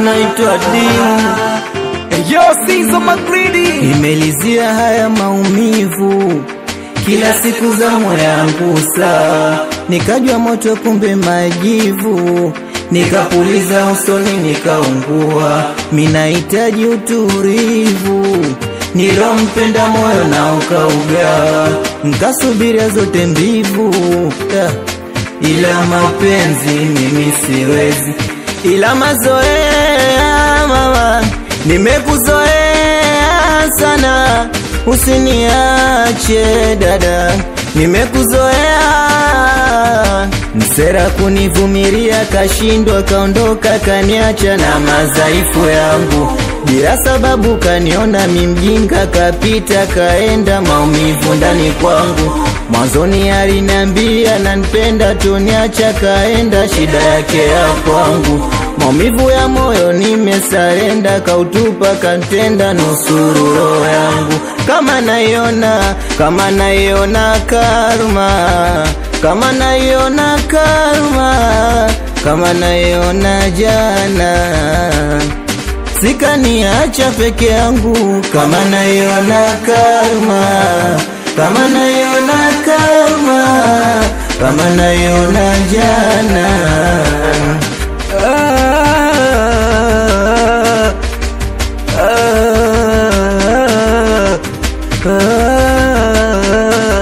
naitwa Dimu, Yo, Sizo Magridi. nimelizia haya maumivu kila siku za moyo yangu saa, nikajwa moto kumbe majivu, nikapuliza usoni nikaungua, minahitaji utulivu nilompenda moyo na ukauga, nkasubiria zote mbivu yeah. ila mapenzi mimi siwezi, ila mazoea mama, nimekuzoea sana, usiniache dada, nimekuzoea msera kunivumilia, kashindwa kaondoka, kaniacha na madhaifu yangu bila sababu, kaniona mimjinga, kapita kaenda, maumivu ndani kwangu. Mwanzoni aliniambia nanipenda, tuniacha kaenda, shida yake ya kwangu. Maumivu ya moyo nimesarenda, kautupa kantenda, nusuru roho yangu. Kama naiona, kama naiona karma, kama naiona karma, kama naiona jana sikaniacha peke yangu, kama naiona karma, kama naiona karma, kama naiona jana. Ah, ah, ah,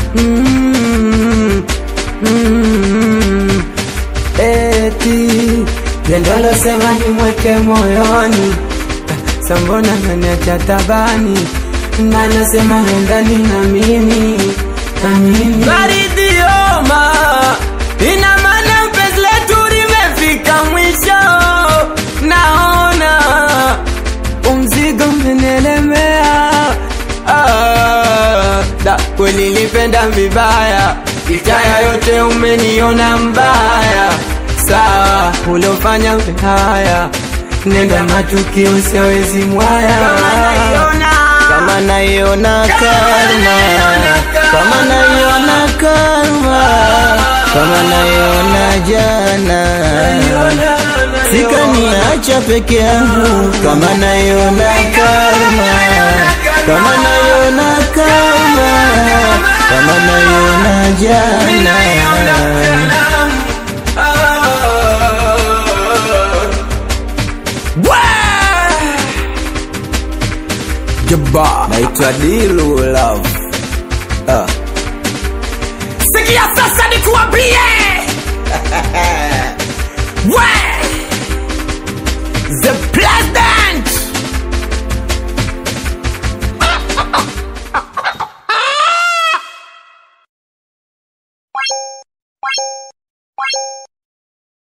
mm, mm, Eti pendo losema nimweke moyoni, sambona naniacha tabani, na nasema endani na mimi na mimi Baridioma, ina maana penzi letu limefika mwisho, naona umzigo umenielemea. Ah, da kweli nilipenda vibaya, itaya yote umeniona mbaya. Sawa, uliofanya haya, nenda matukio siawezi mwaya. kama naiona karma, kama naiona karma, kama naiona jana. sikaniacha peke yangu, kama naiona karma, kama naiona karma, kama naiona jana. Jabba. Naitwa Dilu Love. Ah. Sikia sasa nikuambie